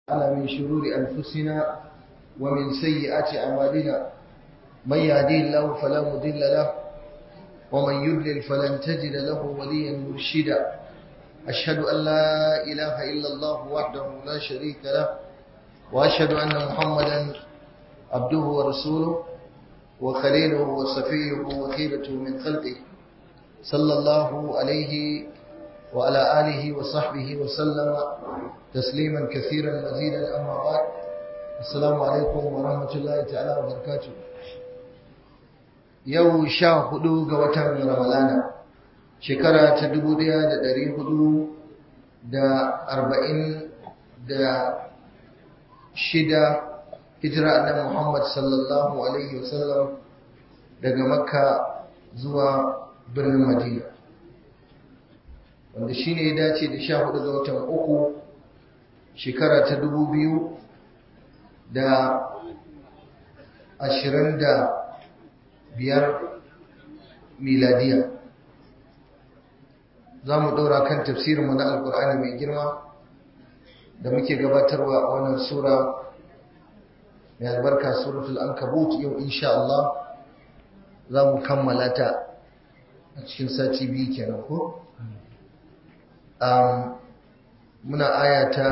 على من شرور أنفسنا ومن سيئات أعمالنا من يهديه الله فلا مضل له ومن يضلل فلن تجد له وليا مرشدا أشهد أن لا إله إلا الله وحده لا شريك له وأشهد أن محمدا عبده ورسوله وخليله وصفيه وخيرته من خلقه صلى الله عليه وعلى آله وصحبه وسلم تسليما كثيرا مزيدا أما بعد السلام عليكم ورحمة الله تعالى وبركاته yau sha hudu ga watan ramalana shekara ta dubu daya da dari hudu da arba'in da shida hijira annabi muhammad sallallahu alaihi wasallam daga makka zuwa birnin madina wanda shi ne ya dace da sha hudu ga watan uku shekara ta dubu biyu da ashirin da biyar miladiya za mu ɗora kan tafsirinmu na alkur'ani mai girma da muke gabatarwa a wannan sura mai albarka suratul ankabut yau insha Allah za mu kammala ta a cikin sati biyu kenan ko muna aya ta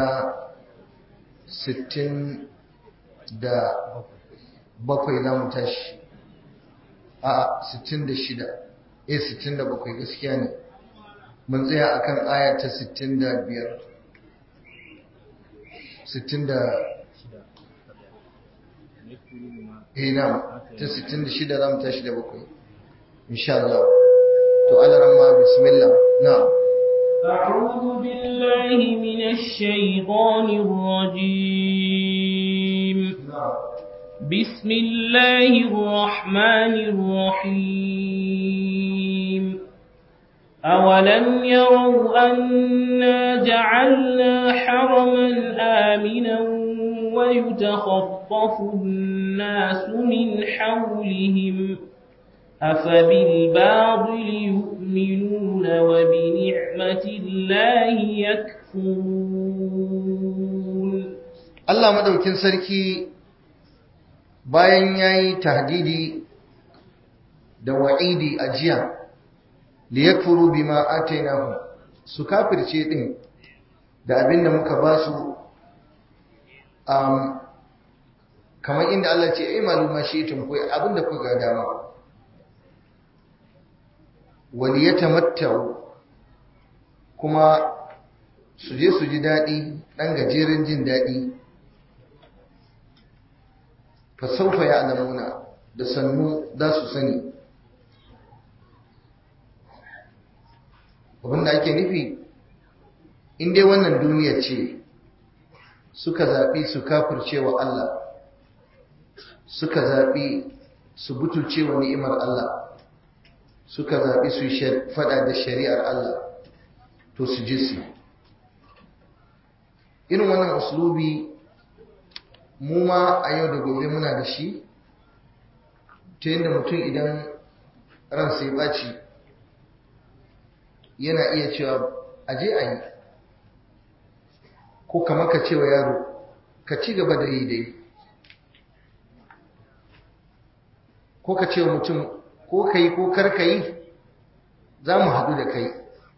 60 da bakwai za mu tashi a 66 eh 67 gaskiya ne mun tsaya akan aya ta 65 60 da eh na ta 66 za mu tashi da bakwai insha Allah to alaramma bismillah na'am أعوذ بالله من الشيطان الرجيم بسم الله الرحمن الرحيم أولم يروا أنا جعلنا حرما آمنا ويتخطف الناس من حولهم أفبالباطل يؤمنون وبنعمة الله يكفرون الله مدوكين سركي bayan yayi tahdidi da wa'idi a jiya liyakfuru bima atainahu su kafirce din da abinda muka ba su um, kamar inda Allah ce ai maluma shi tun koyi abinda kuka ga dama waliyatamattau kuma su je su ji daɗi ɗan gajeren jin daɗi fasaufa ya alamuna da sannu za su sani abinda ake nufi in dai wannan duniya ce suka zaɓi su kafirce wa Allah suka zaɓi su butulce wa ni'imar Allah suka zaɓi su faɗa da shari'ar Allah to su ji su irin wannan uslubi mu ma a yau da gobe muna da shi ta yadda mutum idan ransa ya ɓaci yana iya cewa aje a yi ko kamar ka cewa yaro ka ci gaba da yi dai ko ka cewa mutum ko ka yi ko kar ka yi za mu haɗu da kai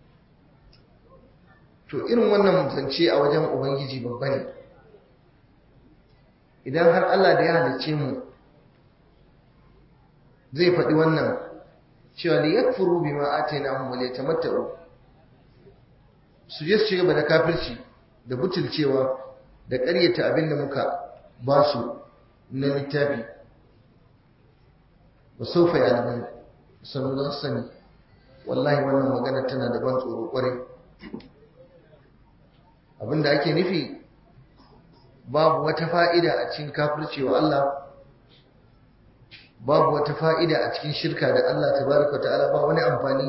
to irin wannan zance a wajen ubangiji babba ne idan har Allah da ya halicce mu zai faɗi wannan cewa li yakfuru bima atainahum wa liyatamatta'u su je su ci gaba da kafirci da butulcewa da ƙaryata abin da muka ba su na littafi ba saufa ya alamun sanu za su sani wallahi wannan magana tana da ban tsoro ƙwarai abin da ake nufi babu wata fa'ida a cikin kafircewa Allah babu wata fa'ida a cikin shirka da Allah tabaraka ta'ala ba wani amfani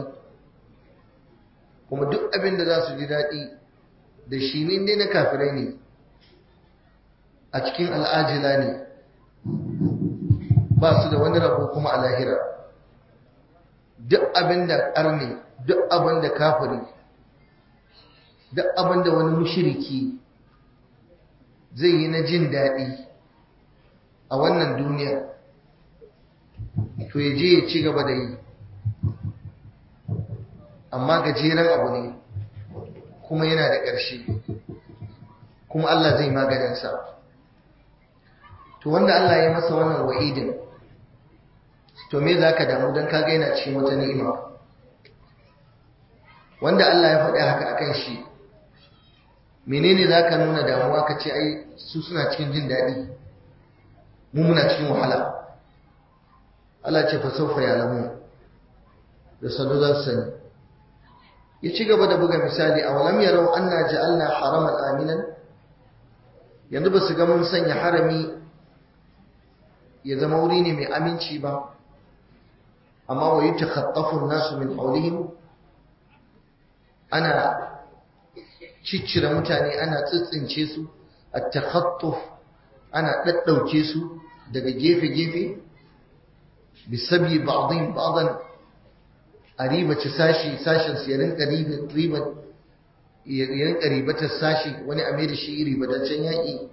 kuma duk abin da za su ji daɗi da shi ne dai na kafirai ne a cikin al'ajila ne ba su da wani rabo kuma a lahira duk abin da ƙarni duk abin da kafiri duk abin da wani mushiriki zai yi na jin daɗi a wannan duniya to ya je ya ci gaba da yi amma gajeren abu ne kuma yana da ƙarshe kuma Allah zai maganinsa to wanda Allah ya masa wannan wa'idin to me za ka damu don kaga yana cikin wata ni'ima wanda Allah ya faɗi haka akan shi menene za ka nuna damuwa ka ce ai su suna cikin jin daɗi mu muna cikin wahala Allah ce fa saufa ya lamu da sanu za su sani ya ci gaba da buga misali a walam yarau anna ja'alna haraman aminan yanzu ba su ga mun sanya harami ya zama wuri ne mai aminci ba amma wa yatakhaffafu an-nasu min hawlihim ana ciccire mutane ana tsitsince su at-takhattuf ana daddauke su daga gefe-gefe bisabi ba'dhin ba'dan a ribaci sashi sashen su ya rinka riba ya rinka ribatar sashi wani a mai da shi ribataccen yaƙi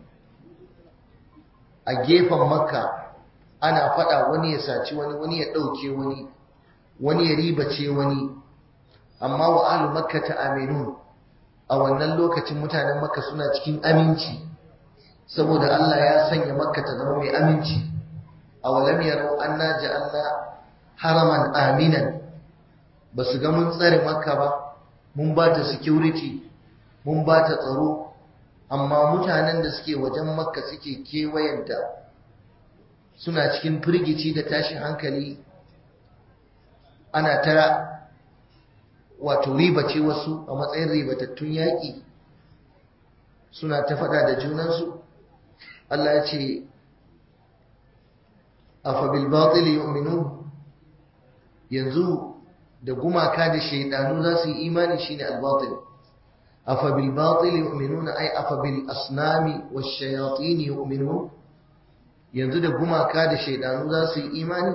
a gefen makka ana faɗa wani ya saci wani wani ya ɗauke wani wani ya ribace wani amma wa ahlu makka ta aminu a wannan lokacin mutanen makka suna cikin aminci saboda Allah ya sanya makka ta zama mai aminci a walam yarau anna ja'alna haraman aminan ba su ga mun tsare makka ba mun ba ta security mun ba ta tsaro amma mutanen da suke wajen makka suke kewayenta suna cikin firgici da tashin hankali ana ta wato ribace wasu a matsayin ribatattun yaƙi suna ta faɗa da junansu Allah ya ce afa bil batil yu'minun yanzu da gumaka da shaidanu za su yi imani shine al-batil afa bil batil yu'minuna ay afa bil asnami wash shayatin yu'minun yanzu da gumaka da shaidanu za su yi imani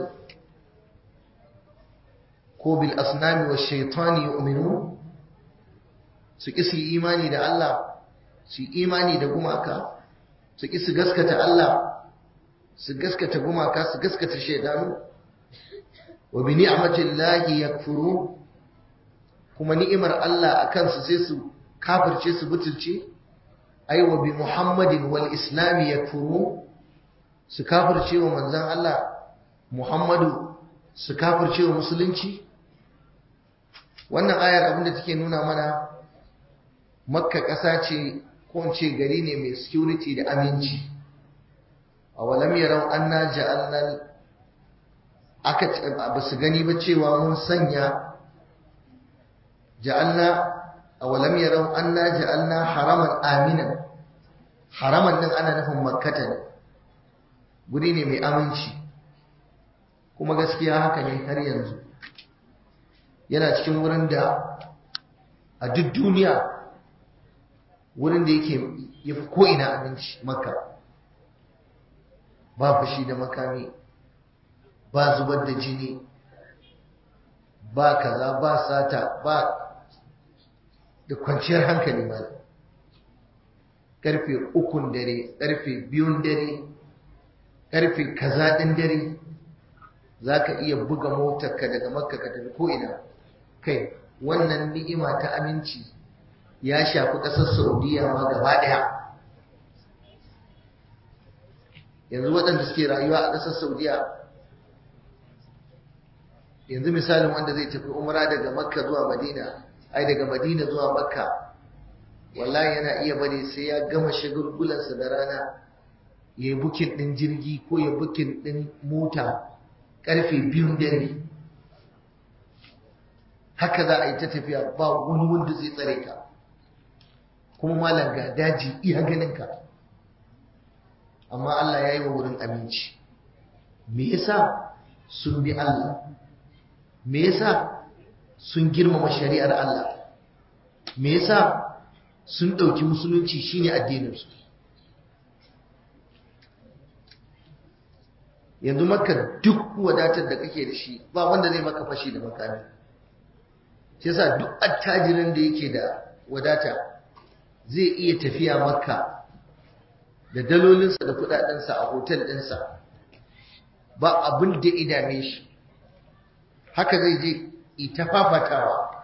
ko bil asnami wash shaytan yu'minun su ki su yi imani da Allah su yi imani da gumaka su ki su gaskata Allah su gaskata gumaka su gaskata shaidanu wa bi ni'matillahi yakfurun kuma ni'imar Allah akan su sai su kafirce su butulce ai wa bi muhammadin wal islami yakfurun su kafirce wa manzon Allah Muhammadu su kafirce wa musulunci wannan ayar abinda take nuna mana makka ƙasa ce ko in ce gari ne mai security da aminci a walam yarau anna ja'alna aka ba su gani ba cewa mun sanya ja'alna awalam yarau anna ja'alna haraman aminan haraman din ana nufin makkata ne guri ne mai aminci kuma gaskiya haka ne har yanzu yana cikin wurin da a duk duniya wurin da yake yafi ko'ina aminci makka ba fashi da makami ba zubar da jini ba kaza ba sata ba da kwanciyar hankali ma karfe ukun dare karfe biyun dare karfe kaza ɗin dare za ka iya buga motarka daga makka ka tafi ko'ina kai wannan ni'ima ta aminci ya shafi ƙasar saudiya ma gaba ɗaya yanzu waɗanda suke rayuwa a ƙasar saudiya yanzu misalin wanda zai tafi umra daga makka zuwa madina ai daga madina zuwa makka wallahi yana iya bari sai ya gama shagulgulansa da rana ya yi bukin ɗin jirgi ko ya bukin ɗin mota ƙarfe biyun dare haka za a yi ta tafiya ba wani wanda zai tsare ka kuma malam ga daji iya ganinka amma Allah ya yi wa wurin aminci me yasa sun bi Allah me yasa sun girmama shari'ar Allah me yasa sun ɗauki musulunci shine addininsu yanzu maka duk wadatar da kake da shi ba wanda zai maka fashi da makami shi yasa duk attajirin da yake da wadata zai iya tafiya makka da dalolinsa da kudadensa a hotel ɗinsa ba abin da idame shi haka zai je ita fafatawa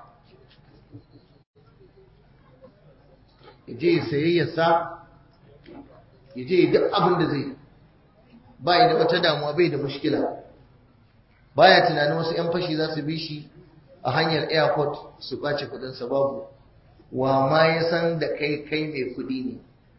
ya je ya sayayyarsa ya je duk abin da zai ba da wata damuwa bai da mushkila baya tunanin wasu 'yan fashi za su bi shi a hanyar airport su ɓace kudinsa babu wa ma ya san da kai kai mai kudi ne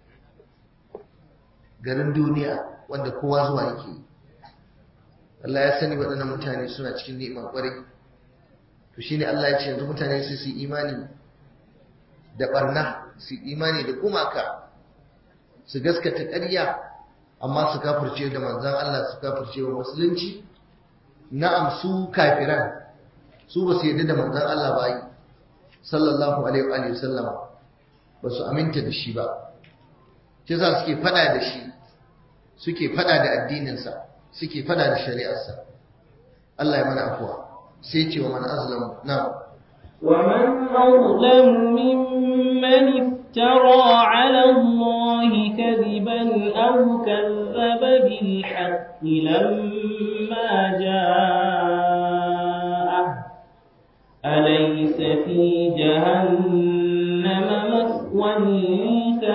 garin duniya wanda kowa zuwa yake yi Allah ya sani waɗannan mutane suna cikin ni'ima ƙwarai to shine Allah ya ce yanzu mutane su su imani da barna su imani da gumaka su gaskata ƙarya amma su kafirce da manzan Allah su kafirce wa musulunci na'am su kafiran su ba su yarda da manzan Allah ba yi sallallahu alaihi wa sallama ba su aminta da shi ba shi za suke fada da shi suke fada da addininsa suke fada da shari'arsa Allah ya mana afuwa sai ce wa man azlamu na ومن أظلم ممن افترى على الله كذبا أو كذب بالحق لما جاءه أليس في جهنم مثوى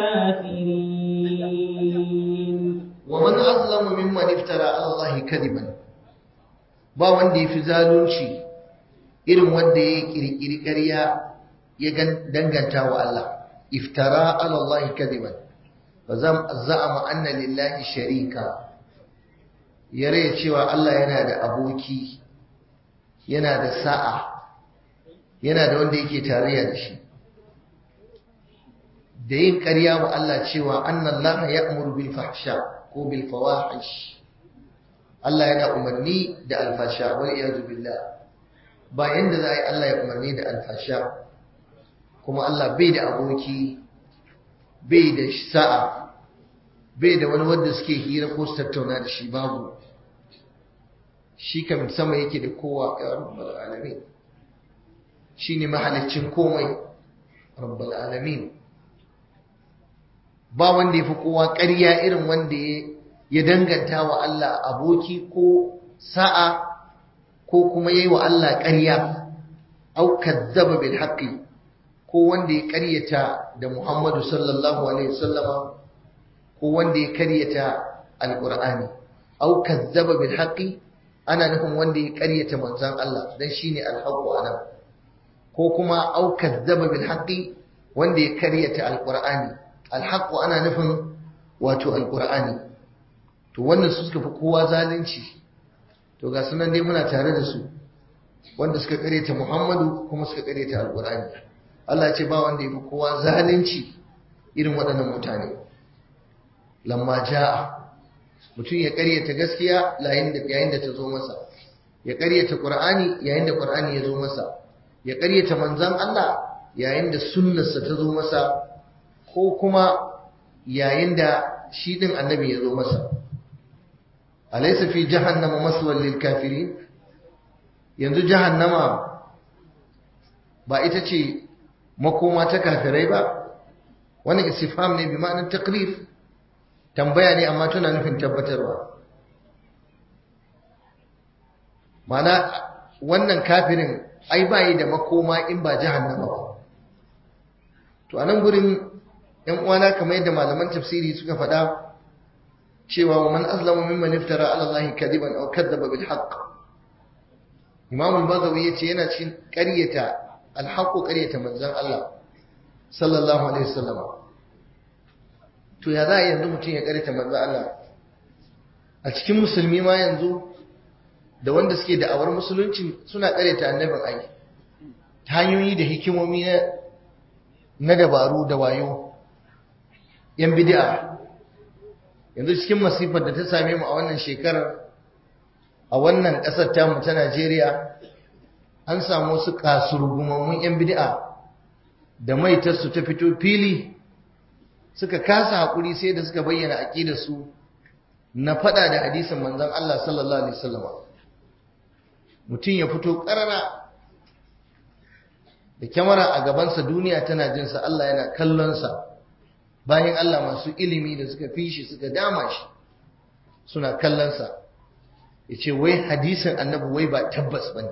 للكافرين ومن أظلم ممن افترى على الله كذبا ba wanda ya fi zalunci irin wanda ya kirkiri ƙarya ya danganta wa Allah iftara ala Allah kadiban fa za'ama anna lillahi sharika ya raya cewa Allah yana da aboki yana da sa'a yana da wanda yake tarayya da shi da yin ƙarya wa Allah cewa annan laha ya'muru bil fahsha ko bil fawahish Allah yana umarni da alfasha wal iyadu billah ba yanda za a yi Allah ya umarni da alfasha kuma Allah bai da aboki bai da sa'a bai da wani wanda suke hira ko su tattauna da shi babu shi kam sama yake da kowa ya rabbal alamin shine mahalicin komai rabbal alamin ba wanda ya fi kowa ƙarya irin wanda ya danganta wa Allah aboki ko sa'a ko kuma yayi wa Allah ƙarya au kazzaba bil haqqi ko wanda ya ƙaryata da Muhammadu sallallahu alaihi wasallama ko wanda ya ƙaryata alqur'ani au kazzaba bil haqqi ana nufin wanda ya ƙaryata manzon Allah dan shine alhaqqu anan ko kuma au kazzaba bil haqqi wanda ya ƙaryata alqur'ani alhaqqu ana nufin wato alqur'ani to wannan su suka fi kowa zalunci to ga sunan dai muna tare da su wanda suka kareta Muhammadu kuma suka kareta Alƙur'ani Allah ce ba wanda ya fi kowa zalunci irin waɗannan mutane lamma ja'a mutum ya karyata gaskiya yayin da yayin da ta zo masa ya karyata Qur'ani yayin da Qur'ani ya zo masa ya karyata manzon Allah yayin da sunnarsa ta zo masa ko kuma yayin da shi din annabi ya zo masa alaysa fi jahannama maswal lil kafirin yanzu jahannama ba ita ce makoma ta kafirai ba wannan istifham ne bi ma'anar taqrir tambaya ne amma tana nufin tabbatarwa mana wannan kafirin ai bayi da makoma in ba jahannama ba to anan gurin yan uwana kamar yadda malaman tafsiri suka faɗa cewa wa man azlamu mimman iftara ala Allah kadiban aw kadzaba bil haqq Imam al-Bazawi yace yana cikin ƙaryata al-haqq ƙaryata manzon Allah sallallahu alaihi wasallam to ya za a yanzu mutum ya ƙaryata manzon Allah a cikin musulmi ma yanzu da wanda suke da'awar musulunci suna ƙaryata annabin ai ta hanyoyi da hikimomi na dabaru da wayo yan bid'a yanzu cikin masifar da ta same mu a wannan shekarar a wannan ƙasar tamu ta Najeriya an samu wasu kasurgumammun 'yan bid'a da maitarsu ta fito fili suka kasa haƙuri sai da suka bayyana aƙidarsu na faɗa da hadisin manzon Allah sallallahu alaihi wasallam mutum ya fito ƙarara da kyamara a gabansa duniya tana jinsa Allah yana kallonsa bayan Allah masu ilimi da suka fi shi suka dama shi suna kallonsa ya ce wai hadisin annabi wai ba tabbas ba ne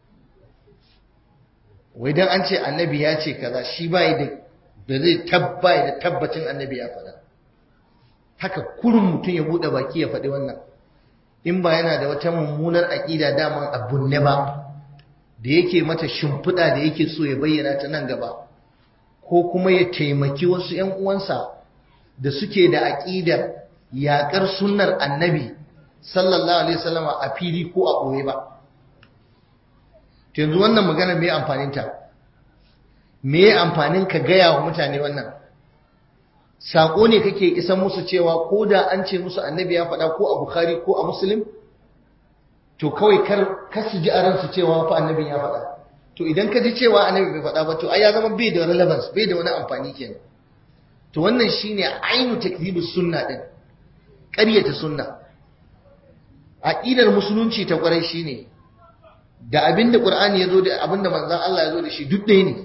wai don an ce annabi ya ce kaza shi ba da da zai tabba da tabbacin annabi ya faɗa haka kurin mutum ya buɗe baki ya faɗi wannan in ba yana da wata mummunar aƙida daman abun ne ba da yake mata shimfiɗa da yake so ya bayyana ta nan gaba ko kuma ya taimaki wasu ‘yan uwansa da suke da aƙidar yaƙar sunnar annabi sallallahu alaihi wasallama a fili ko a ɓoye ba yanzu wannan magana me amfaninta me amfanin ka gaya wa mutane wannan saƙo ne kake isan musu cewa ko da an ce musu annabi ya faɗa ko a bukhari ko a muslim to kawai kar kar su ji a ransu cewa fa annabin ya faɗa to idan ka ji cewa annabi bai faɗa ba to ai ya zama bai da relevance bai da wani amfani kenan to wannan shine ainu takdibus sunna din ƙaryata sunna aqidar musulunci ta ƙwarai shine da abinda qur'ani yazo da abinda manzon Allah yazo da shi duk ɗaya ne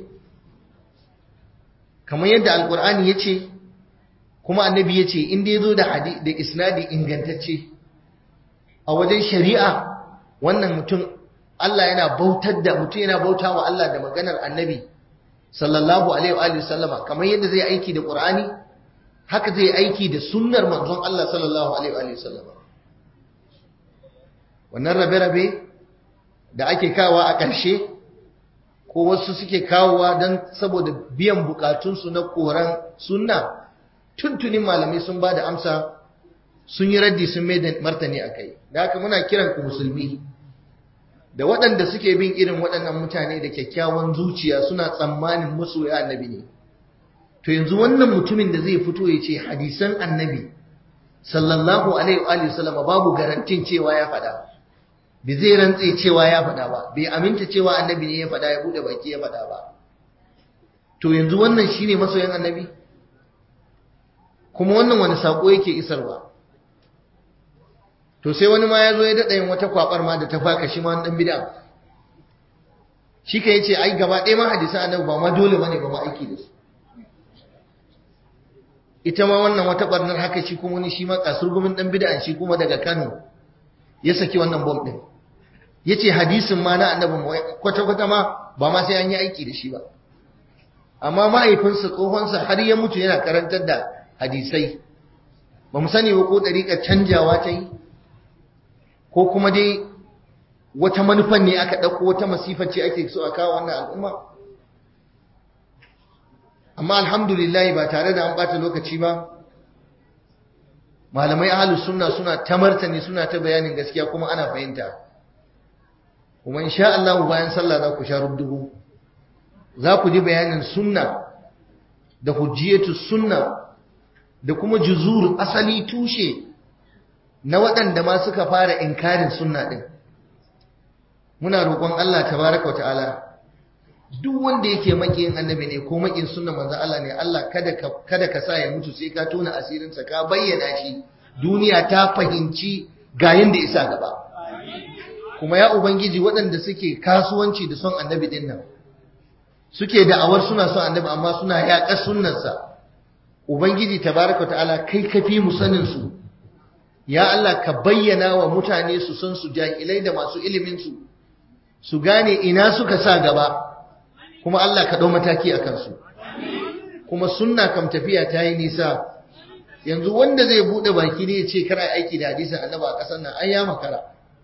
kamar yadda alqur'ani yace kuma annabi yace inda yazo da hadisi da isnadi ingantacce a wajen shari'a wannan mutum Allah yana bautar da mutum yana bauta wa Allah da maganar annabi sallallahu alaihi wa sallama kamar yadda zai aiki da Qur'ani haka zai aiki da sunnar manzon Allah sallallahu alaihi wa sallama wannan rabe-rabe da ake kawa a ƙarshe ko wasu suke kawowa don saboda biyan bukatunsu na koran sunna tuntunin malamai sun ba da amsa sun yi raddi sun mai da martani a kai da haka muna kiran ku musulmi da waɗanda suke bin irin waɗannan mutane da kyakkyawan zuciya suna tsammanin masoya annabi ne to yanzu wannan mutumin da zai fito ya ce hadisan annabi sallallahu alaihi wa sallama babu garantin cewa ya faɗa bai zai rantse cewa ya faɗa ba bai aminta cewa annabi ne ya faɗa ya buɗe baki ya faɗa ba to yanzu wannan shine masoyan annabi kuma wannan wani sako yake isarwa to sai wani ma ya zo ya daɗa yin wata kwaɓar ma da ta faka shi ma wani ɗan bida shi ka yace ai gaba ɗaya ma hadisan annabi ba ma dole bane ba ma aiki da su ita ma wannan wata ɓarnar haka shi kuma wani shi ma kasurgumin ɗan bid'a shi kuma daga Kano ya saki wannan bom ɗin yace hadisin ma na annabi kwata-kwata ma ba ma sai an yi aiki da shi ba amma mahaifinsa tsohonsa har ya mutu yana karantar da hadisai ba mu sani ba ko ɗariƙar canjawa ta yi ko kuma dai wata manufan ne aka ɗauko wata masifar ce ake so a kawo wannan al'umma amma alhamdulillah ba tare da an ɓata lokaci ba malamai ahalus sunna suna ta martani suna ta bayanin gaskiya kuma ana fahimta kuma insha Allah bayan sallah za ku sha rubdugu za ku ji bayanin sunna da hujjiyatu sunna da kuma juzur asali tushe na waɗanda ma suka fara inkarin sunna ɗin muna roƙon Allah tabaraka wata'ala duk wanda yake makiyin annabi ne ko makin sunna manzo Allah ne Allah kada ka kada ka sa ya mutu sai ka tona asirinsa ka bayyana shi duniya ta fahimci ga yanda isa gaba kuma ya ubangiji waɗanda suke kasuwanci da son annabi din nan suke da'awar suna son annabi amma suna yaƙar sunnarsa ubangiji tabaraka ta'ala kai kafi mu sanin su ya Allah ka bayyana wa mutane su san su jahilai da masu ilimin su su gane ina suka sa gaba kuma Allah ka ɗau mataki a kansu kuma sunna kam tafiya ta yi nisa yanzu wanda zai buɗe baki ne ya ce kara aiki da hadisin annaba a ƙasar nan an ya makara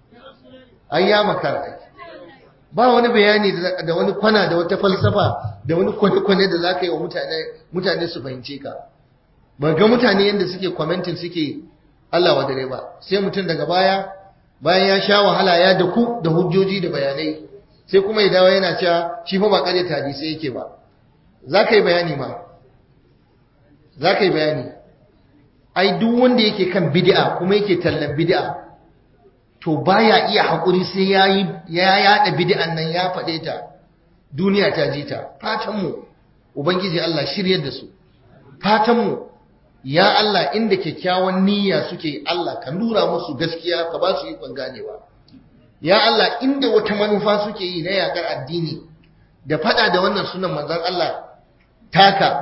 an ya makara ba wani bayani da wani kwana da wata falsafa da wani kwane-kwane da za ka yi wa mutane su fahimce ka ba ga mutane yadda suke kwamentin suke Allah wa dare ba sai mutum daga baya bayan ya sha wahala ya daku da hujjoji da bayanai sai kuma ya dawo yana cewa shi fa ba kare ta hadisi yake ba za ka yi bayani ma za ka yi bayani ai duk wanda yake kan bid'a kuma yake tallan bid'a to baya iya haƙuri sai ya yi ya yaɗa bid'an nan ya faɗe ta duniya ta ji ta fatan mu ubangiji Allah shiryar da su fatan mu ya Allah inda kyakkyawan niyya suke Allah ka nura musu gaskiya ka ba su ikon ganewa ya Allah inda wata manufa suke yi na yakar addini da fada da wannan sunan manzon Allah taka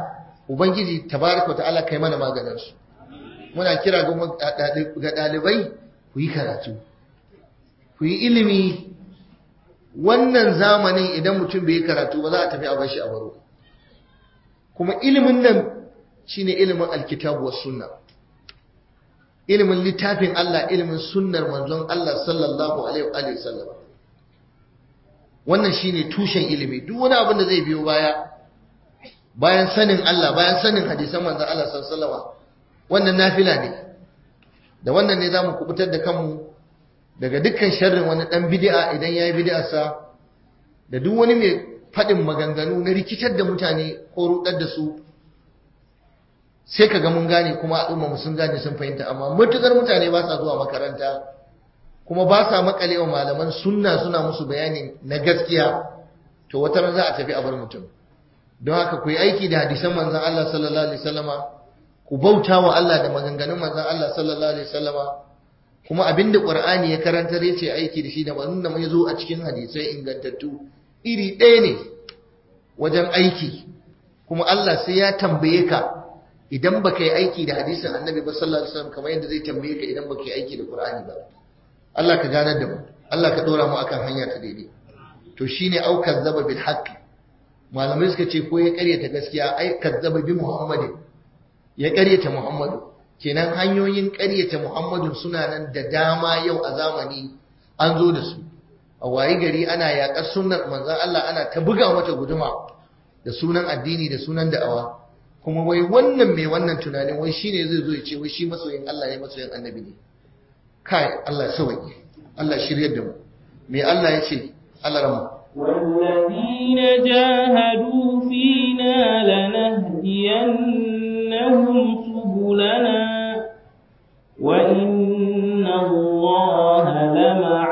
ubangiji tabaraka ta'ala kai mana maganin su muna kira ga ɗalibai ku yi karatu ku yi ilimi wannan zamanin idan mutum bai yi karatu ba za a tafi a bashi a baro kuma ilimin nan shine ilimin alkitabu was sunna ilimin littafin Allah ilimin sunnar manzon Allah sallallahu alaihi wa sallam wannan shine tushen ilimi duk wani abin da zai biyo baya bayan sanin Allah bayan sanin hadisan manzon Allah sallallahu alaihi wa sallam wannan nafila ne da wannan ne zamu kubutar da kanmu daga dukkan sharrin wani dan bid'a idan yayi bid'arsa da duk wani mai faɗin maganganu na rikitar da mutane ko rudar da su sai ka ga mun gane kuma al'umma mu sun gane sun fahimta amma matukar mutane ba sa zuwa makaranta kuma ba sa makalewa malaman sunna suna musu bayani na gaskiya to wata ran za a tafi a bar mutum don haka ku yi aiki da hadisan manzon Allah sallallahu alaihi wasallama ku bauta wa Allah da maganganun manzon Allah sallallahu alaihi wasallama kuma abinda Qur'ani ya karantar yace aiki da shi da wannan da mai zo a cikin hadisai ingantattu iri ɗaya ne wajen aiki kuma Allah sai ya tambaye ka idan baka yi aiki da hadisin Annabi ba sallallahu alaihi wasallam kamar yadda zai tambaye ka idan baka yi aiki da Qur'ani ba Allah ka ganar da mu Allah ka dora mu akan hanya ta daidai to shine au kazzaba bil haqq malamai suka ce ko ya karyata gaskiya ai kazzaba bi Muhammadin ya karyata Muhammadu kenan hanyoyin karyata Muhammadun suna nan da dama yau a zamani an zo da su a wayi gari ana yaƙar sunnar manzon Allah ana ta buga mata guduma da sunan addini da sunan da'awa kuma wai wannan mai wannan tunanin wai shine zai zo ya ce wai shi masoyin Allah ne masoyin annabi ne kai Allah sauki Allah shiryar da mu me Allah ya ce Allah ramu والذين جاهدوا فينا لنهدينهم سبلنا وإن الله لمع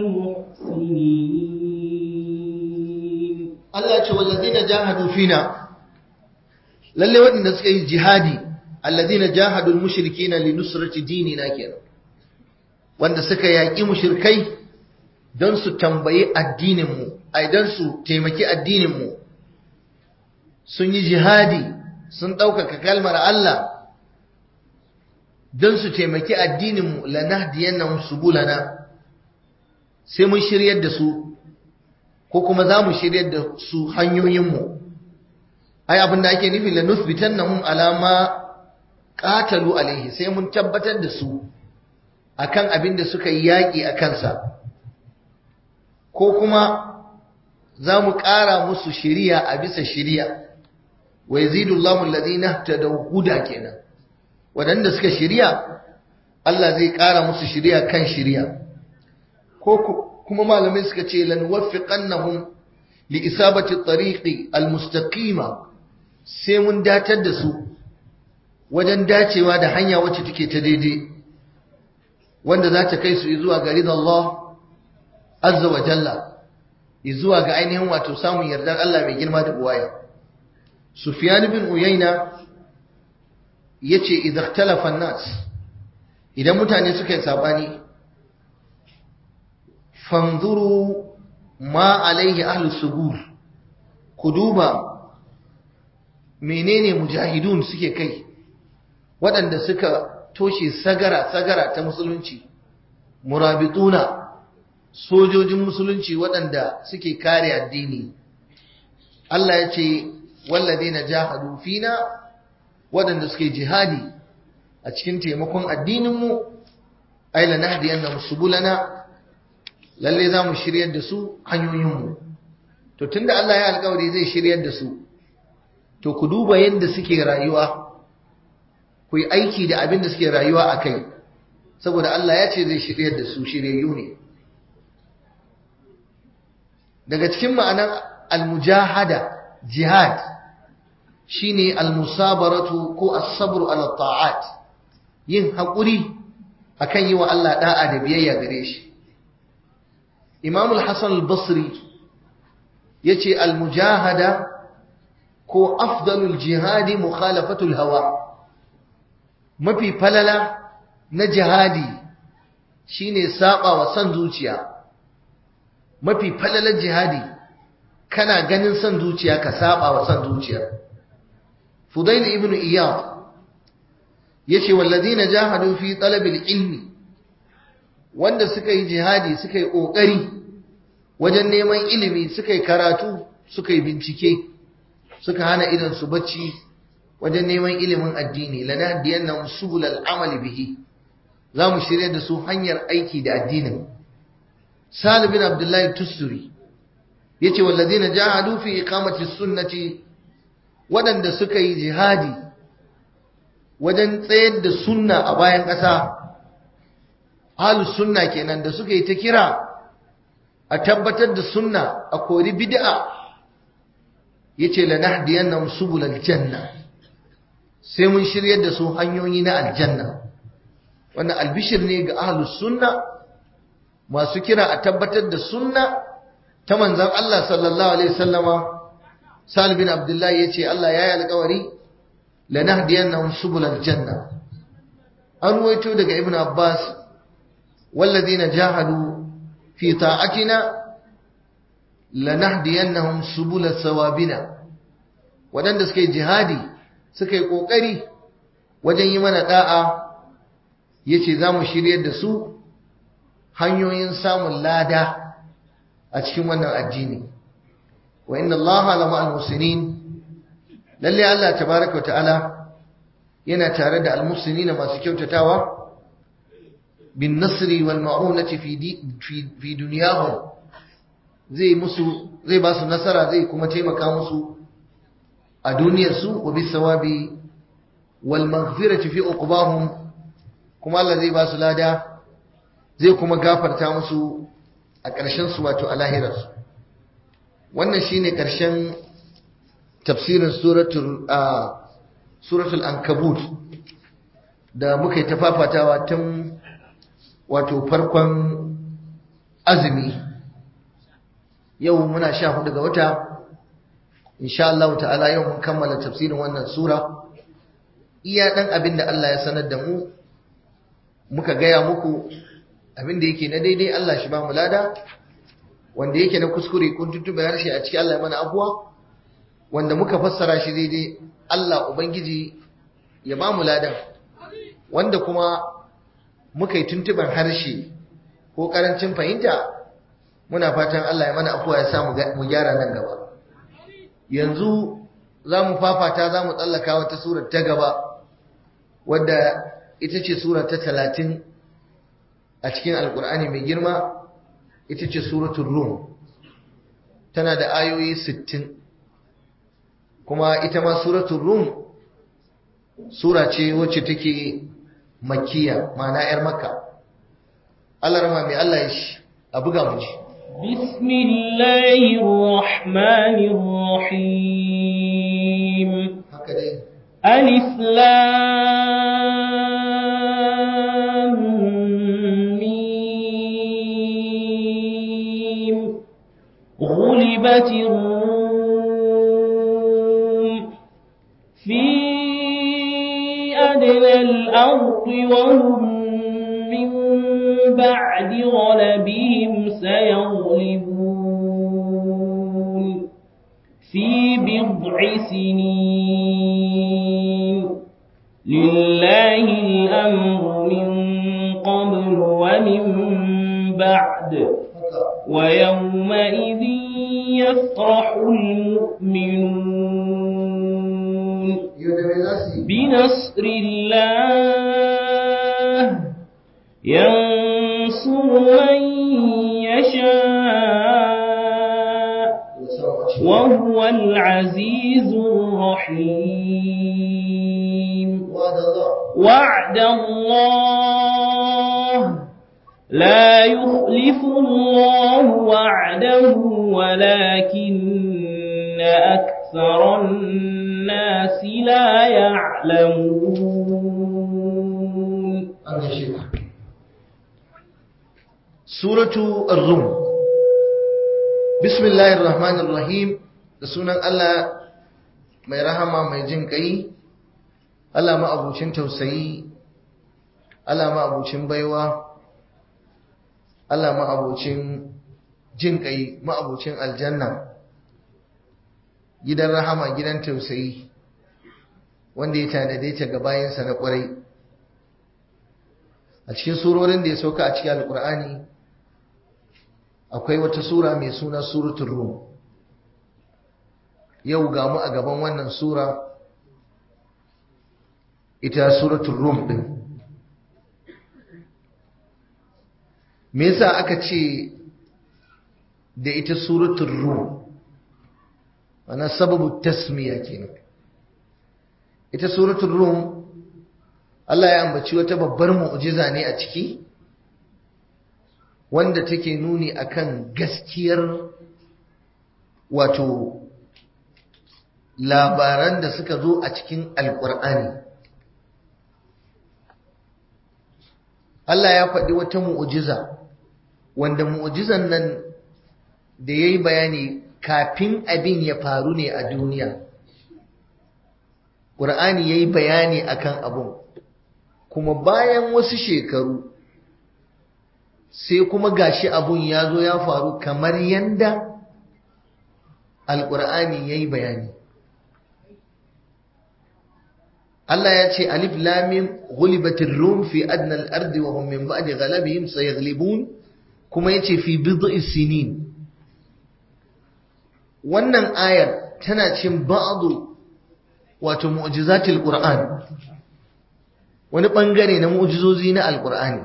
المحسنين Allah ya ce wallazina jahadu fina lalle waɗanda suka yi jihadi allazina jahadul mushrikina li nusrati dinina kenan wanda suka yaƙi mushrikai don su tambayi addinin mu ai don su taimaki addinin mu sun yi jihadi sun ɗaukaka kalmar Allah don su taimaki addinin mu lanahdiyannahum subulana sai mun shiryar da su ko kuma za mu shiryar da su hanyoyinmu ai abin da ake nufi la nusbitan nahum alama qatalu alaihi sai mun tabbatar da su akan abin da suka yi yaƙi a kansa ko kuma za mu ƙara musu shiriya a bisa shiriya wa yazidu Allahu alladhina tadaw huda kenan wadanda suka shiriya Allah zai ƙara musu shiriya kan shiriya ko kuma malamai suka ce lan waffiqannahum li isabati tariqi almustaqima sai mun datar da su wajen dacewa da hanya wacce take ta daidai wanda za ta kai su zuwa ga Allah azza wa jalla zuwa ga ainihin wato samun yardar Allah mai girma da buwaya Sufyan bin Uyayna yace idza ikhtalafa an-nas idan mutane suka yi sabani fanzuru ma alaihi ahlu subur ku duba menene mujahidun suke kai waɗanda suka toshe sagara-sagara ta musulunci murabituna sojojin musulunci waɗanda suke kare addini Allah ya ce wallazi na jahadu fina waɗanda suke jihadi a cikin taimakon addininmu aila nahdiyannahum subulana lalle za mu shiryar da su hanyoyinmu to tunda Allah ya alkawari zai shiryar da su to ku duba yadda suke rayuwa ku yi aiki da abin da suke rayuwa a kai saboda Allah ya ce zai shiryar da su shiryayyu ne daga cikin ma'anar almujahada jihad shine almusabaratu ko as-sabru ala ta'at yin haƙuri akan yi wa Allah da'a da biyayya gare shi Imam al-Hasan al-Basri yace al-mujahada ko afdalul jihadi mukhalafatul hawa mafi falala na jihadi shine saba wa san zuciya mafi falalar jihadi kana ganin san zuciya ka saba wa san zuciya fudail ibn iyad yace walladina jahadu fi talabil ilmi wanda suka yi jihadi suka yi kokari wajen neman ilimi suka yi karatu suka yi bincike suka hana idan su bacci wajen neman ilimin addini lanahdiyannahum subulal amali bihi zamu shirye da su hanyar aiki da addinin Salim bin Abdullahi Tusturi yace walladina jahadu fi iqamati sunnati wadanda suka yi jihadi wajen tsayar da sunna a bayan ƙasa ahlus sunna kenan da suka yi ta kira a tabbatar da sunna a kori bid'a yace lanahdiyannahum subulal janna sai mun shiryar da su hanyoyi na aljanna wannan albishir ne ga ahlus sunna masu kira a tabbatar da sunna ta manzon Allah sallallahu alaihi wasallama Salim bin Abdullahi yace Allah ya yi alƙawari lanahdiyannahum subulal janna an ruwaito daga Ibn Abbas walladhina jahadu fi ta'atina lanahdiyannahum subulas sawabina wadanda suka yi jihadi suka yi kokari wajen yi mana da'a yace zamu shiryar da su hanyoyin samun lada a cikin wannan addini wa inna allaha la ma'al muslimin lalle Allah tabaaraka wa ta'ala yana tare da almuslimin masu kyautatawa bin nasri wal ma'unati fi fi dunyahum zai musu zai ba su nasara zai kuma taimaka musu a duniyar su wa bis sawabi wal maghfirati fi uqbahum kuma Allah zai ba su lada zai kuma gafarta musu a ƙarshen su wato a lahirarsu wannan shine ƙarshen tafsirin suratul suratul ankabut da muka yi tafafatawa tun wato farkon azumi yau muna sha hudu ga wata insha Allah ta'ala yau mun kammala tafsirin wannan sura iya dan abin da Allah ya sanar da mu muka gaya muku abin da yake na daidai Allah shi ba mu lada wanda yake na kuskure kun tuttube harshe a cikin Allah mana abuwa wanda muka fassara shi daidai Allah ubangiji ya ba mu ladan wanda kuma muka yi tuntuban harshe ko karancin fahimta muna fatan Allah ya mana afuwa ya sa mu gyara nan gaba yanzu za mu fafata za mu tsallaka wata surar ta gaba wadda ita ce sura ta talatin a cikin alkur'ani mai girma ita ce suratul rum tana da ayoyi sittin kuma ita ma suratul rum sura ce wacce take makiya ma'ana 'yar makka Allah rama mai Allah ya shi a buga mu ji بسم الله الرحمن الرحيم haka dai ألف لام ميم غلبت الروم في أدنى الأرض وهم من بعد غلبهم سيغلبون في بضع سنين لله الأمر من قبل ومن بعد haka ويومئذ يفرح المؤمنون yau da me za su yi بنصر الله ينصر من يشاء da samu a cikin وهو العزيز الرحيم wa'ad Allah وعد الله لا يخلف الله وعده ولكن أكثر الناس لا يعلمون an gaishe ku suratu ar-rum bismillahir rahmanir rahim da sunan Allah mai rahama mai jin kai Allah ma abucin tausayi Allah ma abucin baiwa Allah ma abucin jin kai ma abucin aljanna gidan rahama gidan tausayi wanda ya tanade ta ga bayansa na ƙwarai a cikin surorin da ya sauka a cikin alƙur'ani akwai wata sura mai suna suratul rum yau ga mu a gaban wannan sura ita suratul rum din me yasa aka ce da ita suratul rum ana sababu tasmiya kenan ita suratul rum Allah ya ambaci wata babbar mu'jiza ne a ciki wanda take nuni akan gaskiyar wato labaran da suka zo a cikin alkur'ani Allah ya faɗi wata mu'jiza wanda mu'jizan nan da ya yi bayani kafin abin ya faru ne a duniya ƙur'ani ya yi bayani akan abun kuma bayan wasu shekaru sai kuma gashi abun ya zo ya faru kamar yanda alƙur'ani ya yi bayani Allah ya ce alif lamim ghulibatir rum fi adna al-ardi wa hum min ba'di ghalabihim sayaghlibun kuma yace fi bid'i sinin wannan ayar tana cin ba'du wato mu'jizatil qur'an wani bangare na mu'jizozi na alqur'ani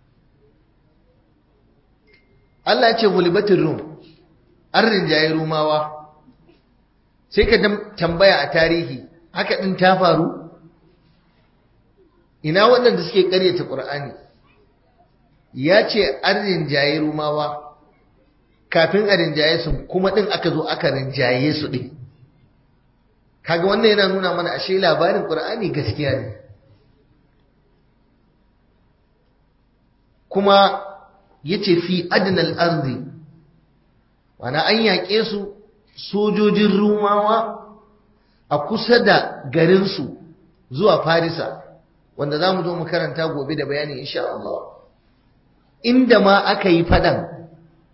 Allah ya ce ghulibatir rum an rinjaye rumawa sai ka tambaya a tarihi haka din ta faru ina waɗanda suke ƙaryata ƙur'ani ya ce an rinjaye rumawa kafin a rinjaye su kuma ɗin aka zo aka rinjaye su ɗin kaga wannan yana nuna mana ashe labarin ƙur'ani gaskiya ne kuma ya ce fi adinal arzi wana an yaƙe su sojojin rumawa a kusa da garinsu zuwa farisa wanda za mu zo mu karanta gobe da bayani insha Allah inda ma aka yi fadan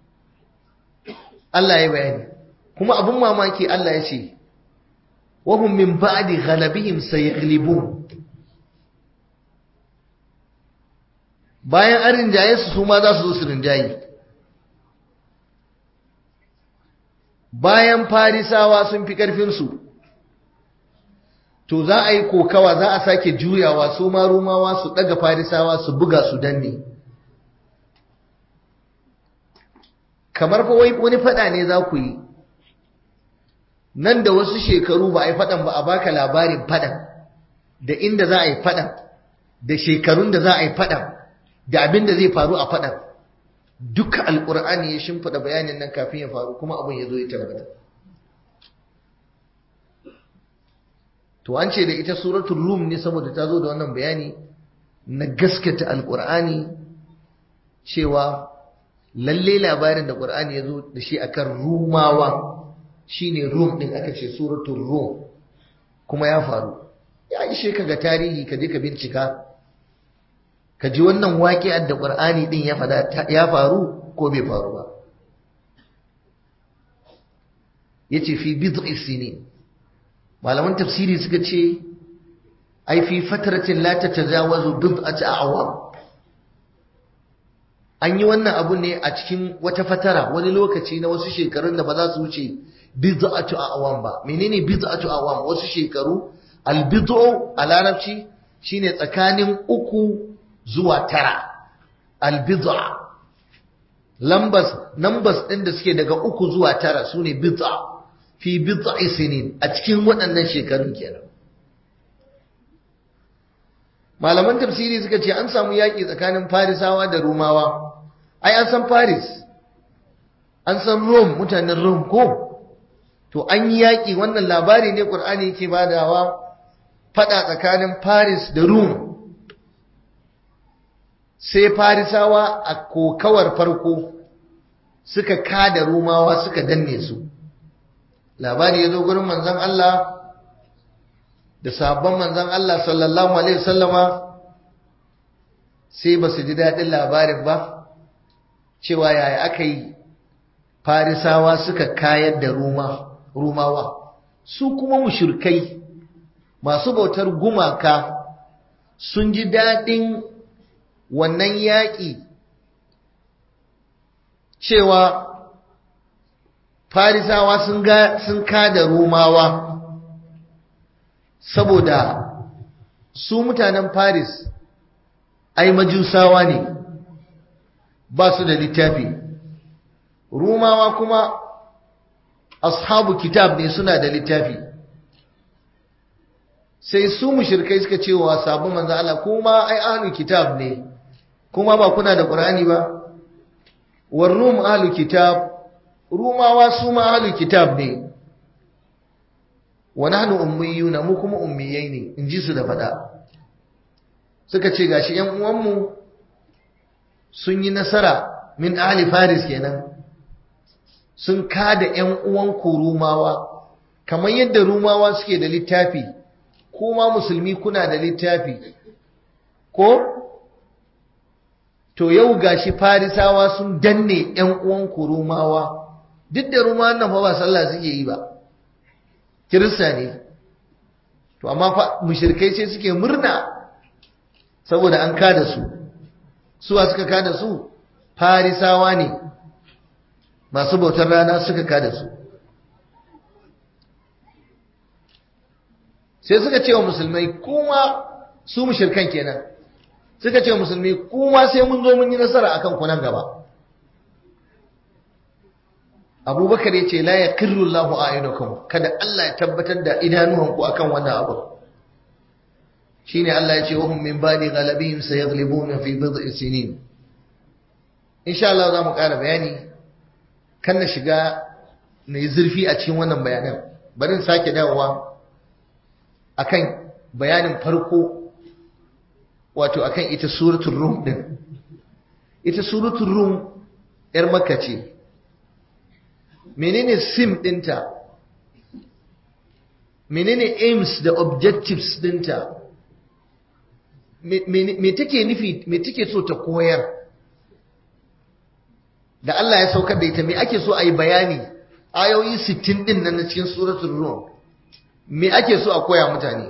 Allah ya bayani kuma abun mamaki Allah ya ce wahum min ba'di ghalabihim sayaghlibun bayan an rinjaye su su ma za su zo su rinjaye bayan farisawa sun fi ƙarfinsu to za a yi kokawa za a sake juyawa su ma rumawa su daga farisawa su buga su danne kamar fa wani fada ne za ku yi nan da wasu shekaru ba a yi fadan ba a baka labarin fadan da inda za a yi fadan da shekarun da za a yi fadan da abin da zai faru a fadan duka alkur'ani ya shimfida bayanin nan kafin ya faru kuma abin ya zo ya tabbata to an ce da ita suratul rum ne saboda ta zo da wannan bayani na gaskata alkur'ani cewa lalle labarin da qur'ani ya zo da shi akan rumawa shine rum din aka ce suratul rum kuma ya faru ya ishe ka ga tarihi ka je ka bincika ka ji wannan waƙi'ar da qur'ani din ya fada ya faru ko bai faru ba yace fi bid'i sinin malaman tafsiri suka ce ai fi fatratin la tatajawazu bid'ati a'wam an yi wannan abu ne a cikin wata fatara wani lokaci na wasu shekarun da ba za su wuce bid'atu a'wam ba menene bid'atu a'wam wasu shekaru albid'u a larabci shine tsakanin uku zuwa tara albid'a lambas numbers din da suke daga uku zuwa tara sune bid'a fi bid'i sinin a cikin waɗannan shekarun kenan malaman tafsiri suka ce an samu yaƙi tsakanin farisawa da rumawa ai an san faris an san rom mutanen rom ko to an yi yaƙi wannan labari ne ƙur'ani yake badawa faɗa tsakanin faris da rum sai farisawa a kokawar farko suka kada rumawa suka danne su labari ya zo gurin manzon Allah da sabon manzon Allah sallallahu alaihi wasallama sai ba su ji daɗin labarin ba cewa yaya aka yi farisawa suka kayar da rumawa su kuma mushrikai masu bautar gumaka sun ji daɗin wannan yaƙi cewa farisawa sun ga sun kada romawa saboda su mutanen faris ai majusawa ne ba su da littafi romawa kuma ashabu kitab ne suna da littafi sai su mushrikai suka ce wa sabon manzo Allah kuma ai ahlul kitab ne kuma ba kuna da qur'ani ba war rum ahlul kitab rumawa su ma ahlul kitab ne wa nahnu ummiyuna mu kuma ummiyai ne in ji su da fada suka ce gashi yan uwanmu sun yi nasara min ahli faris kenan sun kada yan uwan ku rumawa kamar yadda rumawa suke da littafi kuma musulmi kuna da littafi ko to yau gashi farisawa sun danne yan uwan ku rumawa duk da rumawan nan fa ba sallah suke yi ba kirista ne to amma fa mushrikai sai suke murna saboda an kada su suwa suka kada su farisawa ne masu bautar rana suka kada su sai suka ce wa musulmai kuma su mushrikan kenan suka ce wa musulmai kuma sai mun zo mun yi nasara akan ku nan gaba abubakar ya ce la ya kirru Allahu a'yunakum kada Allah ya tabbatar da idanuwanku akan wannan abu shine Allah ya ce wa hum min ba'di ghalabihim sayaghlibuna fi bid'i sinin insha Allah za mu ƙara bayani kan na shiga na yi zurfi a cikin wannan bayanan bari in sake dawowa akan bayanin farko wato akan ita suratul rum din ita suratul rum yar makka ce menene sim dinta menene aims da objectives dinta me take nufi me take so ta koyar da Allah ya saukar da ita me ake so a yi bayani ayoyi 60 din nan na cikin suratul rum me ake so a koya mutane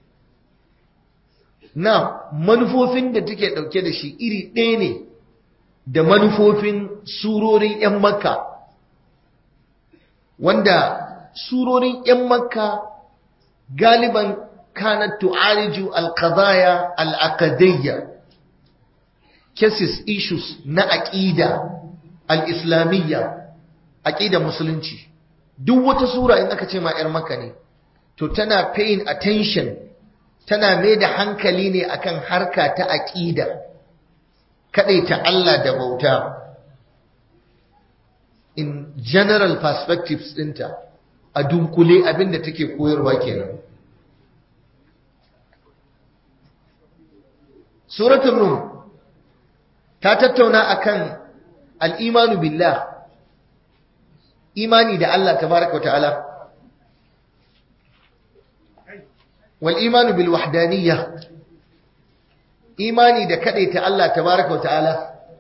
na manufofin da take dauke da shi iri ɗaya ne da manufofin surorin 'yan makka wanda surorin 'yan makka galiban kanat tu'aliju al-qadaya al-aqdiyya cases issues na aqida al-islamiyya aqida musulunci duk wata sura in aka ce ma 'yar makka ne to tana paying attention tana mai da hankali ne akan harka ta aqida ta Allah da bauta in general perspectives ɗinta a dunkule abinda take koyarwa kenan suratul rum ta tattauna akan al'imanu billah imani da Allah tabaraka wa ta'ala wal imanu bil wahdaniyya imani da kadaita Allah tabaraka wa ta'ala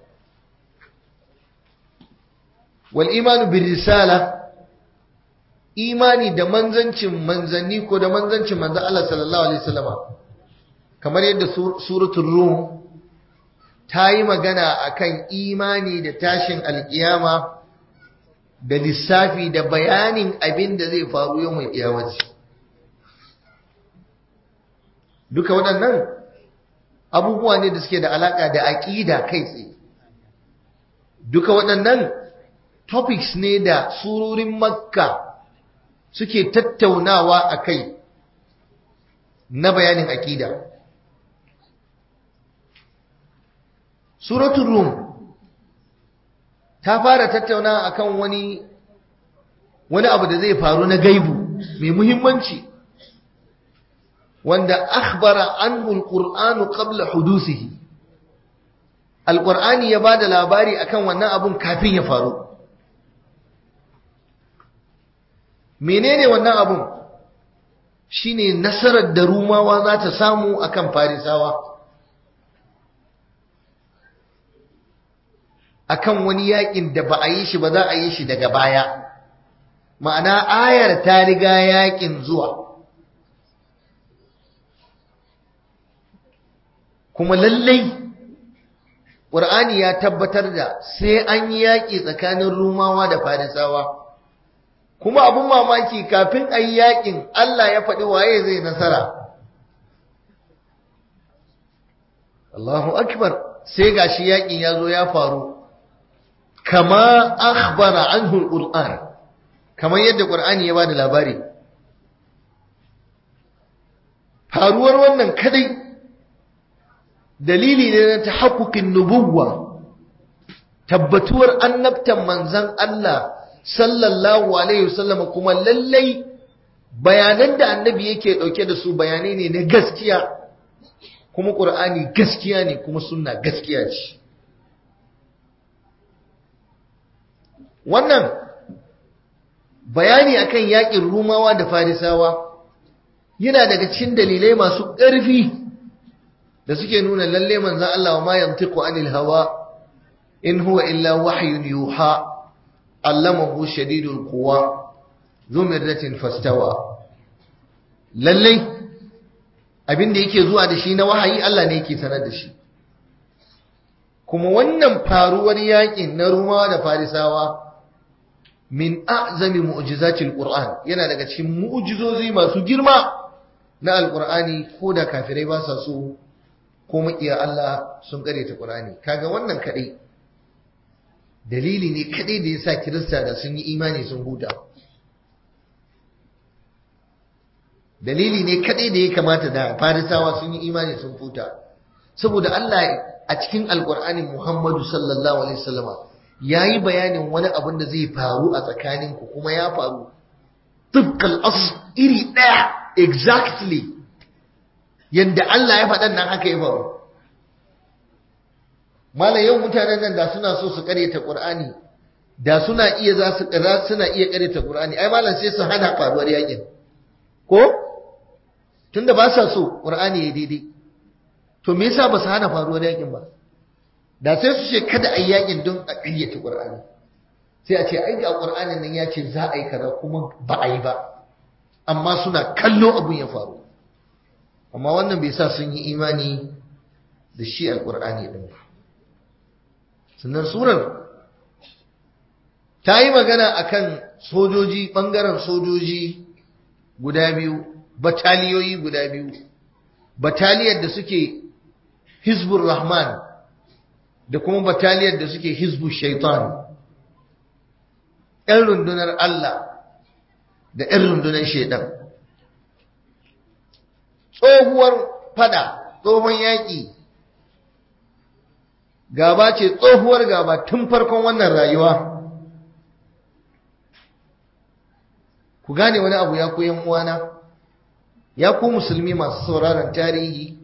wal imanu bir risala imani da manzancin manzanni ko da manzancin manzan Allah sallallahu alaihi wasallama kamar yadda suratul rum ta yi magana akan imani da tashin alkiyama da lissafi da bayanin abin da zai faru yau mai kiyamaci duka waɗannan abubuwa ne da suke da alaƙa da aƙida kai tsaye duka waɗannan topics ne da surorin makka suke tattaunawa a kai na bayanin aƙida suratul rum ta fara tattauna akan wani wani abu da zai faru na gaibu mai muhimmanci wanda akhbara anhu alqur'anu qabla hudusihi alqur'ani ya bada labari akan wannan abun kafin ya faru menene wannan abun shine nasarar da rumawa za ta samu akan farisawa akan wani yakin da ba a yi shi ba za a yi shi daga baya ma'ana ayar ta riga yakin zuwa kuma lallai ƙur'ani ya tabbatar da sai an yi yaƙi tsakanin rumawa da farisawa kuma abin mamaki kafin a yi yaƙin Allah ya faɗi waye zai nasara Allahu akbar sai gashi yaƙin ya zo ya faru kama akhbara anhu al-Qur'an kamar yadda Qur'ani ya bada labari faruwar wannan kadai dalili ne na tahaqquqin nubuwwa tabbatuwar annabtan manzon Allah sallallahu alaihi wasallam kuma lallai bayanan da annabi yake dauke da su bayanai ne na gaskiya kuma Qur'ani gaskiya ne kuma sunna gaskiya ce wannan bayani akan yakin rumawa da farisawa yana daga cikin dalilai masu ƙarfi da suke nuna lalle manzon Allah wa ma yantiqu anil hawa in huwa illa wahyun yuha allamahu shadidul quwa dhu mirratin fastawa lalle abin da yake zuwa da shi na wahayi Allah ne yake sanar da shi kuma wannan faruwar yakin na rumawa da farisawa min a'zami mu'jizatil Qur'an yana daga cikin mu'jizozi masu girma na alqur'ani ko da kafirai ba sa so ko makiya Allah sun kare ta Qur'ani kaga wannan kadai dalili ne kadai da yasa Kirista da sun yi imani sun huta dalili ne kadai da ya kamata da Farisawa sun yi imani sun huta saboda Allah a cikin alqur'ani Muhammadu sallallahu alaihi wasallama ya yi bayanin wani abin da zai faru a tsakaninku kuma ya faru tufkal as iri ɗaya exactly yadda Allah ya faɗan nan haka ya faru malam yau mutanen nan da suna so su karyata Qur'ani da suna iya za su suna iya karyata Qur'ani ai malam sai su hana faruwar yakin ko tunda ba sa so Qur'ani ya daidai to me yasa ba su hana faruwar yakin ba da sai su ce kada a yi yakin don a ƙayyata ƙur'ani sai a ce ai ga ƙur'anin nan ya ce za a yi kaza kuma ba a yi ba amma suna kallo abin ya faru amma wannan bai sa sun yi imani da shi alƙur'ani ɗin ba sannan surar ta yi magana akan sojoji ɓangaren sojoji guda biyu bataliyoyi guda biyu bataliyar da suke hizbur rahman da kuma bataliyar da suke hizbu shaitan ‘yan rundunar Allah da ‘yan rundunar shaitan tsohuwar fada tsohon yaƙi gaba ce tsohuwar gaba tun farkon wannan rayuwa ku gane wani abu ya koyan uwana ya ku musulmi masu sauraron tarihi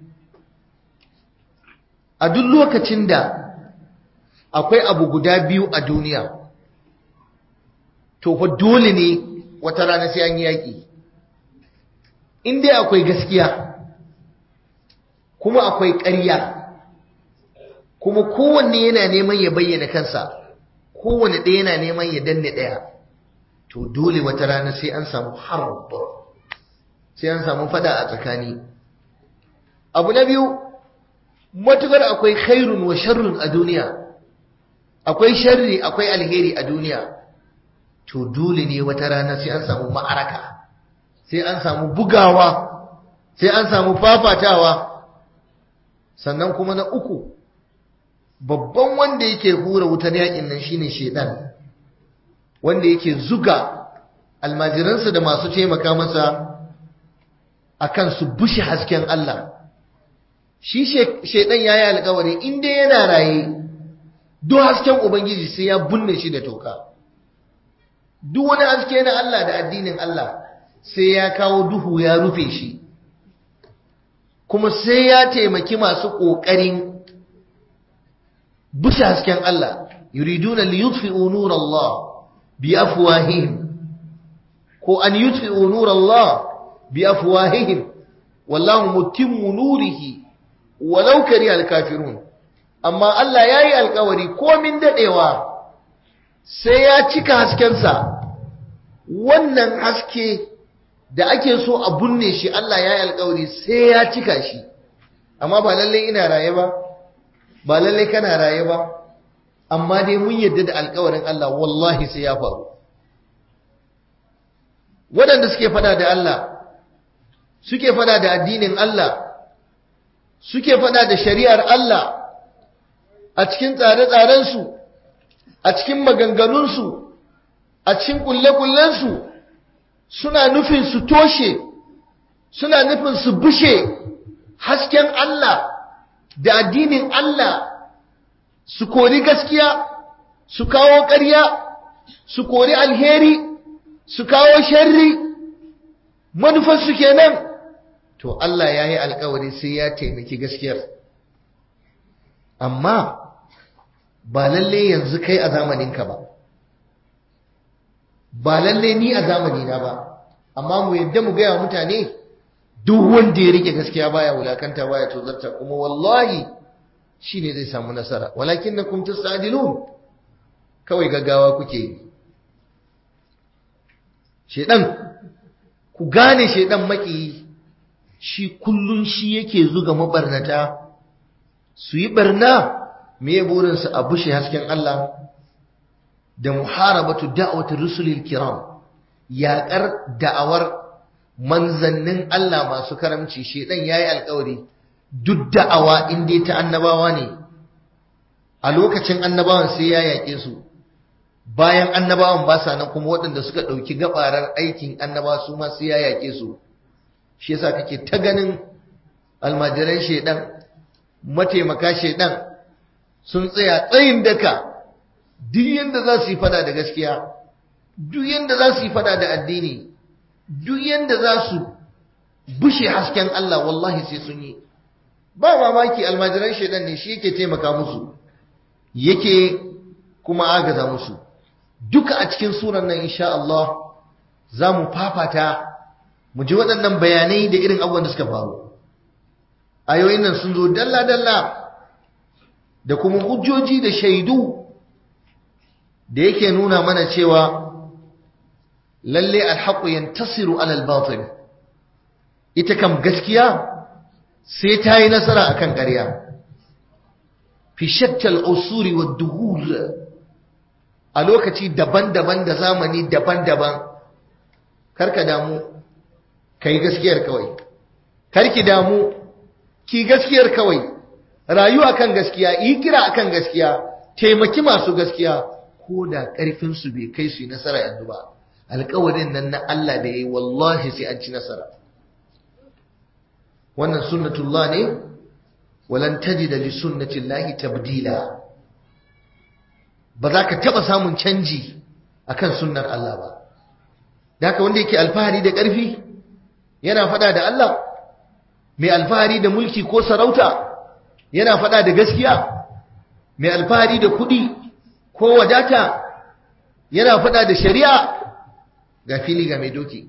a duk lokacin da akwai abu guda biyu a duniya to fa dole ne wata rana sai an yi yaƙi in dai akwai gaskiya kuma akwai ƙarya kuma kowanne yana neman ya bayyana kansa kowanne ɗaya yana neman ya danne ɗaya to dole wata rana sai an samu harb sai an samu fada a tsakani abu na biyu matukar akwai khairun wa sharrun a duniya akwai sharri akwai alheri a duniya to dole ne wata rana sai an samu ma'araka sai an samu bugawa sai an samu fafatawa sannan kuma na uku babban wanda yake hura wutar yakin nan shine shedan wanda yake zuga almajiransa da masu taimaka masa akan su bushe hasken Allah shi shedan yayi alƙawari in dai yana raye duk hasken ubangiji sai ya bunne shi da toka duk wani haske na Allah da addinin Allah sai ya kawo duhu ya rufe shi kuma sai ya taimaki masu ƙoƙarin bushe hasken Allah yuriduna li yutfi'u nur Allah bi afwahihim ko an yutfi'u nur Allah bi afwahihim wallahu mutimmu nurihi walau karihal kafirun amma Allah yayi alƙawari komin dadewa sai ya cika haskensa wannan haske da ake so a bunne shi Allah ya yi alkawari sai ya cika shi amma ba lalle ina raye ba ba lalle kana raye ba amma dai mun yadda da alkawarin Allah wallahi sai ya faru waɗanda suke fada da Allah suke fada da addinin Allah suke fada da shari'ar Allah a cikin tsare-tsarensu a cikin maganganunsu a cikin kulle-kullensu suna nufin su toshe suna nufin su bushe hasken Allah da addinin Allah su kori gaskiya su kawo ƙarya su kori alheri su kawo sharri manufarsu kenan to Allah ya yi alkawari sai ya taimaki gaskiyar amma ba lalle yanzu kai a zamaninka ba ba lalle ni a zamanina ba amma mu yadda mu gaya mutane duk wanda ya rike gaskiya baya wulakanta baya tozarta kuma wallahi shine zai samu nasara walakinnakum tasadilun kawai gaggawa kuke yi shedan ku gane shedan maki shi kullun shi yake zuga mabarnata su yi barna me burinsu a bushe hasken Allah da muharabatu da'watir rusulil kiram yaƙar da'awar manzannin Allah masu karamci shedan yayi alƙawari duk da'awa in dai ta annabawa ne a lokacin annabawan sai ya yaƙe su bayan annabawan ba sa nan kuma waɗanda suka ɗauki gabarar aikin annabawa su ma sai ya yaƙe su shi yasa kake ta ganin almajiran shedan mataimaka shedan sun tsaya tsayin daka duk yanda za su yi fada da gaskiya duk yanda za su yi fada da addini duk yanda za su bushe hasken Allah wallahi sai sun yi ba mamaki almajiran shaidan ne shi yake taimaka musu yake kuma agaza musu duka a cikin suran nan insha Allah za mu fafata mu ji waɗannan bayanai da irin abubuwan da suka faru ayoyin nan sun zo dalla-dalla da kuma hujjoji da shaidu da yake nuna mana cewa lalle alhaqu yantasiru alal batil ita kam gaskiya sai ta yi nasara akan ƙarya fi shattal usuri wad duhul a lokaci daban-daban da zamani daban-daban karka damu kai gaskiyar kawai karki damu ki gaskiyar kawai rayuwa kan gaskiya yi kira akan gaskiya taimaki masu gaskiya ko da ƙarfinsu bai kai su yi nasara yanzu ba alƙawarin nan na Allah da ya yi wallahi sai an ci nasara wannan sunnatullah ne walan tajida li sunnatillahi tabdila ba za ka taɓa samun canji akan sunnar Allah ba da haka wanda yake alfahari da ƙarfi yana faɗa da Allah mai alfahari da mulki ko sarauta yana faɗa da gaskiya mai alfahari da kuɗi ko wadata yana faɗa da shari'a ga fili ga mai doki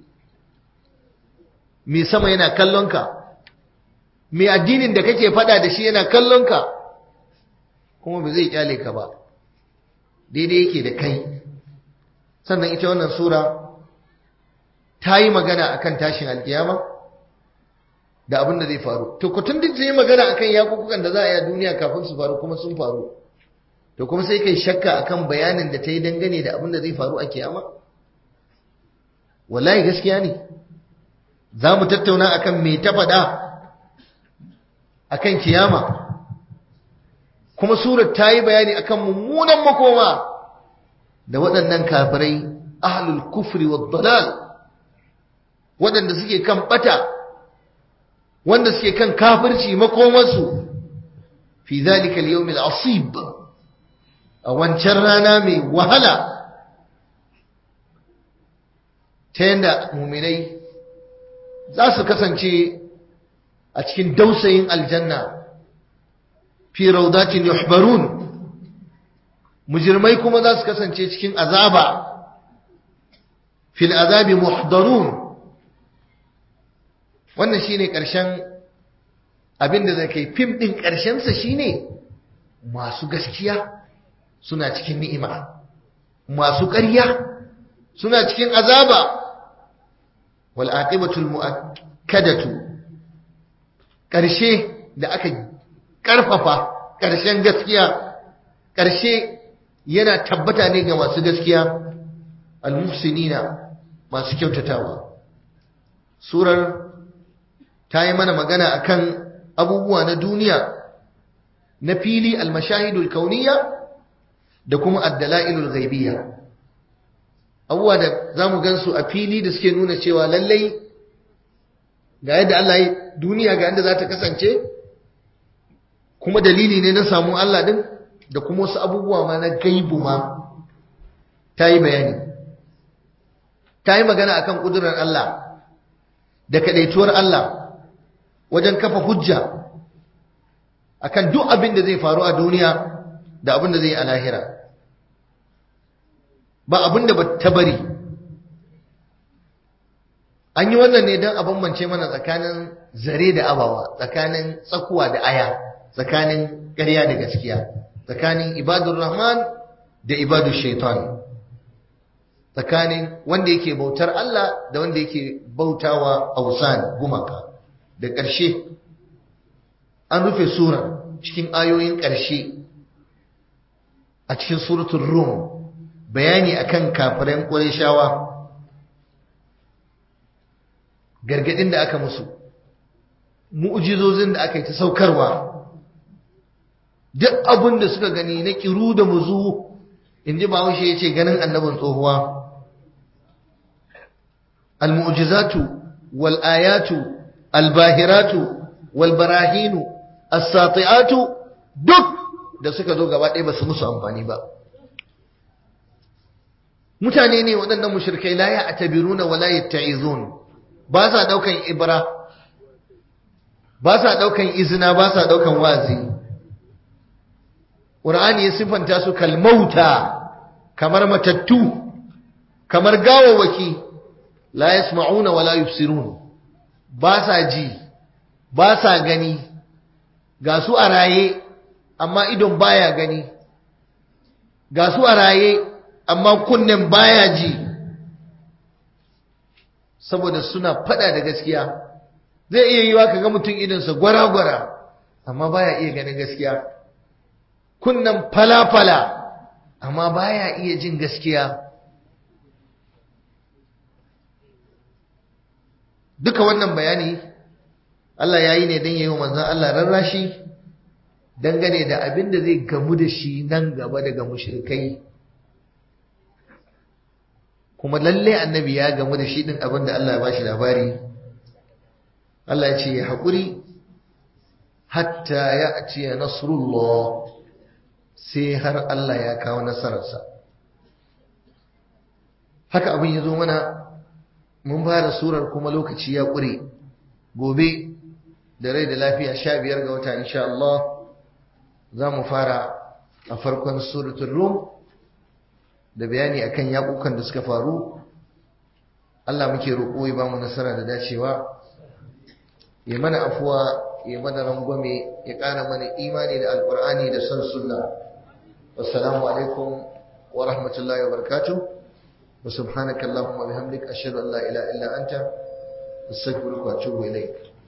mai sama yana kallonka mai addinin da kake faɗa da shi yana kallonka kuma ba zai kyale ka ba daidai yake da kai sannan ita wannan sura ta yi magana akan tashin alkiyama da abin da zai faru to kutun duk yi magana akan yakukukan da za a yi a duniya kafin su faru kuma sun faru to kuma sai kai shakka akan bayanin da ta yi dangane da abin da zai faru a kiyama wallahi gaskiya ne za mu tattauna akan me ta faɗa akan kiyama kuma surar ta yi bayani akan mummunan makoma da waɗannan kafirai ahlul kufri wa dalal waɗanda suke kan ɓata wanda suke kan kafirci makomarsu fi zalika al-yawm al-asib a wancan rana mai wahala ta yanda muminai za su kasance a cikin dausayin aljanna fi raudatin yuhbarun mujirmai kuma za su kasance cikin azaba fil azabi muhdarun wannan shine ƙarshen abinda zai kai fim ɗin ƙarshensa shine masu gaskiya suna cikin ni'ima masu ƙarya suna cikin azaba wal aqibatul muakkadatu ƙarshe da aka ƙarfafa ƙarshen gaskiya ƙarshe yana tabbata ne ga masu gaskiya al-muhsinina masu kyautatawa surar ta yi mana magana akan abubuwa na duniya na fili al-mashahidul kauniyya da kuma ad-dalailul ghaibiyya abubuwa da zamu gansu a fili da suke nuna cewa lallai ga yadda Allah ya duniya ga yadda za ta kasance kuma dalili ne na samu Allah din da kuma wasu abubuwa ma na gaibu ma ta yi bayani ta yi magana akan kudurar Allah da kadaituwar Allah wajen kafa hujja akan duk abin da zai faru a duniya da abin da zai yi a lahira ba abin da ba ta bari an yi wannan ne don a bambance mana tsakanin zare da abawa tsakanin tsakuwa da aya tsakanin ƙarya da gaskiya tsakanin ibadun rahman da ibadun shaitan tsakanin wanda yake bautar Allah da wanda yake bautawa ausan gumaka da ƙarshe an rufe sura cikin ayoyin ƙarshe a cikin suratul rum bayani akan kafiran ƙurayshawa gargadin da aka musu mu'jizozin da aka yi ta saukarwa duk abin da suka gani na kiru da muzu inji bahaushe ya ce ganin annabin tsohuwa al-mu'jizatu wal ayatu al-bahiratu wal barahinu as-sati'atu duk da suka zo gaba ɗaya ba su musu amfani ba mutane ne waɗannan mushrikai la ya'tabiruna wa la yatta'izun ba sa daukan ibra ba sa daukan izina ba sa daukan wazi Qur'ani ya sifanta su kalmauta kamar matattu kamar gawawaki la yasma'una wa la yubsirun ba sa ji ba sa gani ga su a raye amma idon baya gani ga su a raye amma kunnen baya ji saboda suna fada da gaskiya zai iya yiwa kaga mutum idonsa gwara-gwara amma baya iya ganin gaskiya kunnen fala-fala amma baya iya jin gaskiya duka wannan bayani Allah ya yi ne don yi wa manzan Allah rarrashi dangane da abin da zai gamu da shi nan gaba daga mushrikai kuma lalle annabi ya gamu da shi din abin da Allah ya bashi labari Allah ya ce ya haƙuri hatta ya ce nasrullah sai har Allah ya kawo nasararsa haka abin ya zo mana mun fara surar kuma lokaci ya ƙure gobe da rai da lafiya sha biyar ga wata insha Allah za mu fara a farkon suratul rum da bayani akan yakukan da suka faru Allah muke roƙo ya ba mu nasara da dacewa ya mana afuwa ya mana rangwame ya ƙara mana imani da alƙur'ani da son sunna wassalamu alaikum wa rahmatullahi wa barakatuh wa subhanaka allahumma bihamdika ashhadu an la ilaha illa anta astaghfiruka wa atubu ilaik